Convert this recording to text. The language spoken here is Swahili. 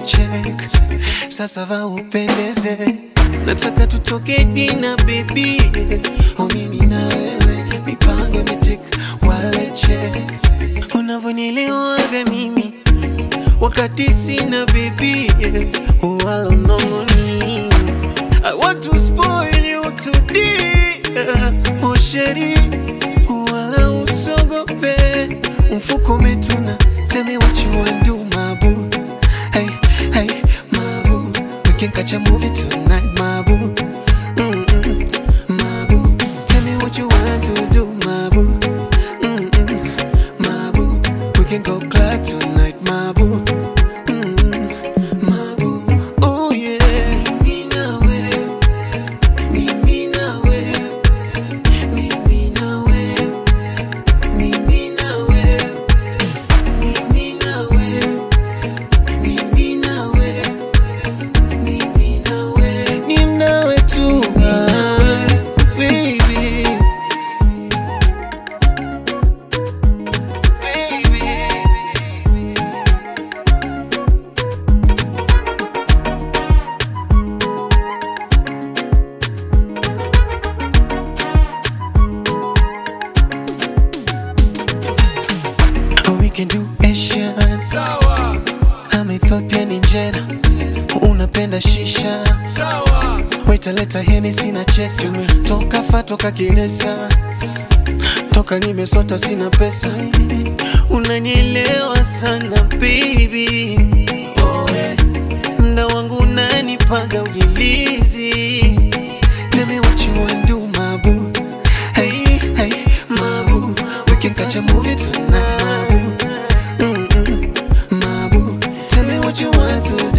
check. Sasa va upendeze, nataka tutoke dina baby, oh mimi na wewe, mipango imetik wale check, unavyonielewaga mimi wakati sina baby, wala mnongoni. I want to spoil you today, oh sheri, wala usogope, mfuko umetuna, tell me what you want do my boo, hey hey my boo, we can catch a movie tonight my boo, Mm-mm, my boo, tell me what you want to do my boo, Mm-mm, my boo, we can go club tonight my boo. Mm, my boo. Oh yeah. Mimi na wewe, mimi na wewe, mimi na wewe, mimi na wewe, mimi na wewe, mimi na wewe, mimi na wewe, ni nawe tu, ah, baby. Baby. Oh, we can do Asian. Sawa, I'm Ethiopian injera. Unapenda shisha. sawa, Waita leta Hennessy na chesi. Toka fa toka kilesa. Toka nimesota sina pesa. Unanielewa sana baby. Oh, yeah. Mda wangu unanipaga ujilizi. Tell me what you want do my boo. Hey, hey, my boo. We can catch a movie tonight, my boo. Mm-mm, my boo. Tell me what you want to